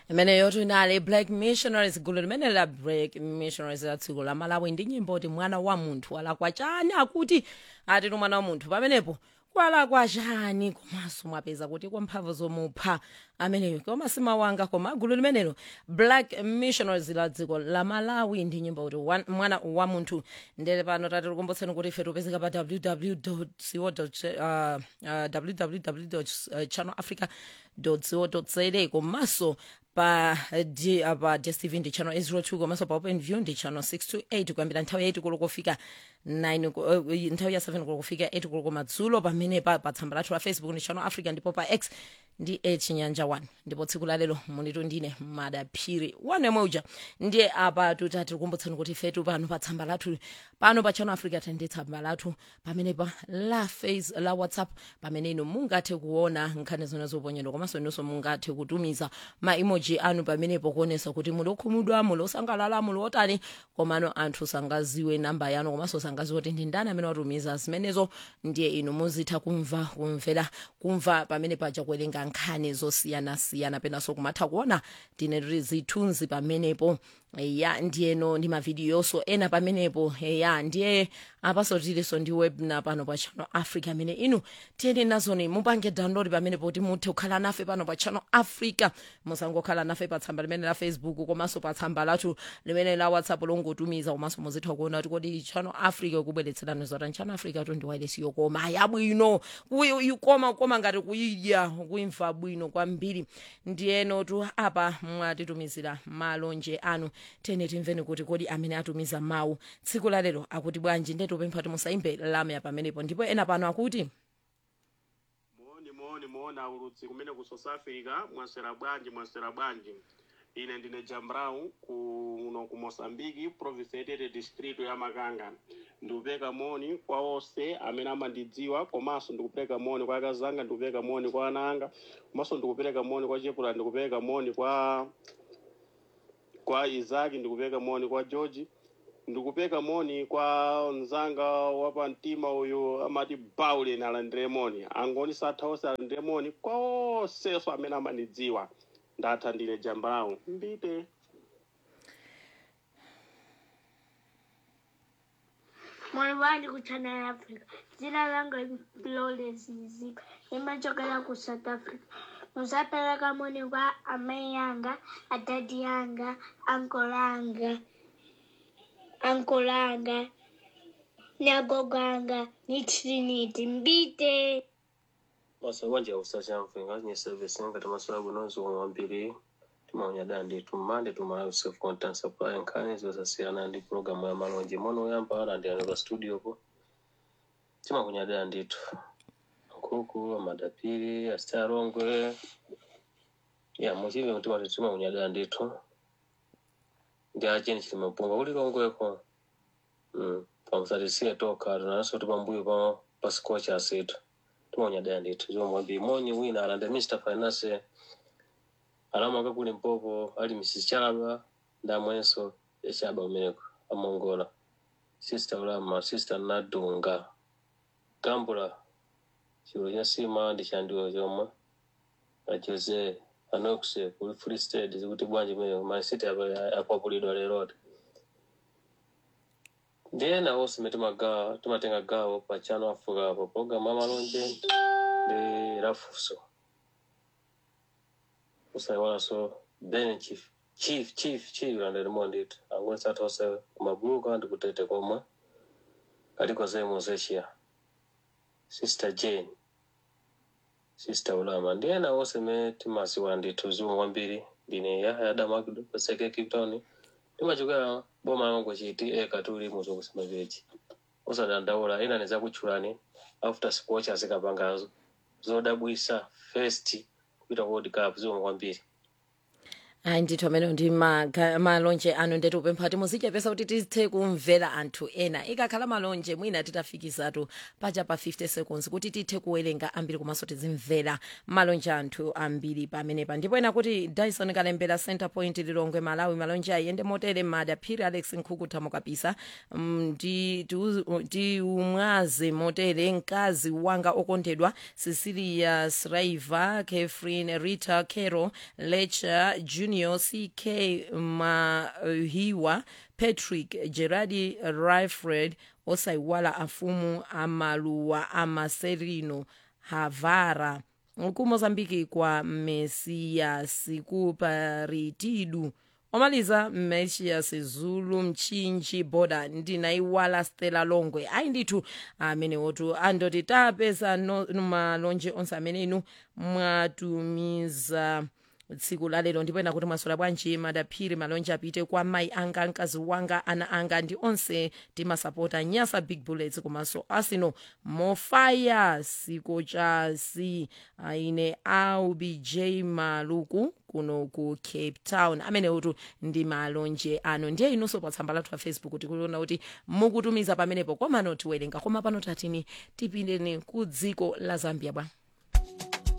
imene yotinali black missionaries gulu limene la black missionaries la dziko la malawi ndi nyimbo kuti mwana wa munthu alakwa chani akuti atitu mwana wa munthu pamenepo kwalakwa chani komanso mwapeza kuti kwa mphamvu zomupha ameneyo koma simawanga koma gulu limenelo black missionaries la dziko la malawi ndi nyimbo kuti wan- mwana wa munthu ndele pano tati tikumbutseni kuti ife tipezeka pa www co www channel africa co za komanso pa D, uh, pa dstv ndi channel 02 komanso pa open view ndi channel 628 kuyambira nthawi ya 8 kulo kufika 9 ku- uh, nthawi ya 7 kulo kufika 8 kulo komadzulo pamene pa, pa tsamba lathu la facebook ndi channel africa ndipo pa x ndi e chinyanja 1 ndipo tsiku la lero munitu ndine madaphiri wanemwe uja ndiye apa tutati tikumbutseni kuti fetu pano pa tsamba lathu pano pa channel africa tende tsamba lathu pamene pa la face la whatsapp pamene inu mungathe kuona nkhani zona zoponyedwa komanso inunso mungathe kutumiza ma emoji anu pamenepo kuonesa kuti muli okhumudwa muli osangalala muli otani komano anthu sangaziwe namba yanu komanso sangaziwe kuti ndi ndani amene watumiza zimenezo ndiye inu muzitha kumva kumvera kumva pamene paja kuwerenga nkhani zosiyanasiyana penanso kumatha kuona tine tiri zithunzi pamenepo ya ndiyeno ndi mavidiyonso ena pamenepo ya ndiye apaso tiliso ndi webna pano pa channel africa amene inu tiyeni nazoni mupange download pamenepo kuti muthe kukhala nafe pano pa channel africa musangokhala nafe pa tsamba limene la facebook komanso pa tsamba lathu limene la whatsapp longotumiza komanso muzitha kuona kuti kodi channel africa ikubweretserani zotani channel africa tundi wailesiyo koma yabwino kuyi- koma koma ngati kuyidya kuimva bwino kwambiri ndiyeno tu apa mwatitumizira malonje anu tene timveni kuti kodi amene atumiza mawu tsiku la lero akuti bwanji ndetupempha kuti musaimbe lamya pamenepo ndipo ena pano akuti moni moni moni aulutsi kumene ku south africa mwasera bwanji mwasera bwanji ine ndine jambrau kuno ku mosambiki province yetete district ya makanga ndikupeka moni kwa onse amene amandidziwa komanso ndikupereka moni kwa akazanga ndikupereka moni kwa ana anga komanso ndikupereka moni kwa chepula ndikupereka moni kwa kwa izaki ndikupereka moni kwa george ndikupeka moni kwa mzanga wapa mtima uyu amati baulen alandire moni angoni satha onse alandire moni kwa onseso amene amandidziwa ndatha ndine jambrau mbite Mwalimu ku Channel Africa. Jina langu ni Florence Nzika. Nimechokera ku South Africa. Musapeleka moni kwa amai yanga, adadi yanga, uncle yanga, uncle yanga, ni agogo yanga, ni Trinity. Mbite. masabanja usachamfe ngazinye service ngati maswala bunonzi wamwambiri timaunya dandi tumande tumalawi self content supply nkhani zosasiyana ndi programu ya malonje mono oyamba alandiyani pa studio po timakunya danditu nkhuku amadapiri astarongwe ya muchive timati timakunya danditu ndi acheni chilimapunga kuli longweko mm. pamusatisiye toka tunanso tipambuyo pa pasikocha asetu timonya daya ndithu zomwe monyi wina alanda mr finance alamanga kuli mpopo ali mrs chalaba ndamwenso yachaba umeneko amongola sister ulama sister nadunga gambula chilo cha sima ndi chandiwo chomwe ajose anoxe kuli free state zikuti bwanji meneko masiti akwapulidwa lerote ndiye nawo simene timagawa timatenga gawo pa channel africa pa programu amalonje ndi lafuso usaiwalanso ben chief chief chief chief landelimo ndithu angoni sathose kumabuluka ndi kutete komwe kaliko zemo zeshiya sister jane sister ulama ndiye nawo simene timasiwa ndithu zimwe kwambiri ndine yahya damakdo paseke cape town timachokera boma langu chiti eka tuli muzo kusema vechi usadandaula ina ni zakutchulani after sports azikapangazo zodabwisa first kupita ku world cup zomwe kwambiri ayi ndithu amene ndi maga- malonje anu ndetu upempha kuti muzichepesa kuti tithe kumvera anthu ena ikakhala malonje mwina titafikizatu paja pa 50 seconds kuti tithe kuwerenga ambiri komanso tizimvera malonje anthu ambiri pamenepa ndipo ena kuti dyson kalembera center point lilongwe malawi malonje ayende motere madaphiri alex nkhuku thamo kapisa Mm, ndi tiuzi- tiumwaze motere mkazi wanga okondedwa cecilia sraiva catherine rita caro lecha junior antonio ck mahiwa patrick gerardi rifred osayiwala afumu amaluwa amaserino havara kumozambiki kwa mesias kuparitidu omaliza mesias zulu mchinji boda ndinayiwala stela longwe ayi ndithu amene wotu andoti tapeza no- malonje onse amene inu mwatumiza tsiku lalero ndipo ena kuti mwaswera bwanji madaphiri malonje apite kwa mayi anga mkazi wanga ana anga ndi onse timasapota nyasa big bullets komanso arsenal mofaya sikochasi aine aubj maluku kuno ku cape town amene utu ndi malonje ano ndiye inunso pa tsamba lathu la facebook tikuona kuti mukutumiza pamenepo komano tiwerenga koma pano tatini tipindeni ku dziko la zambia bwa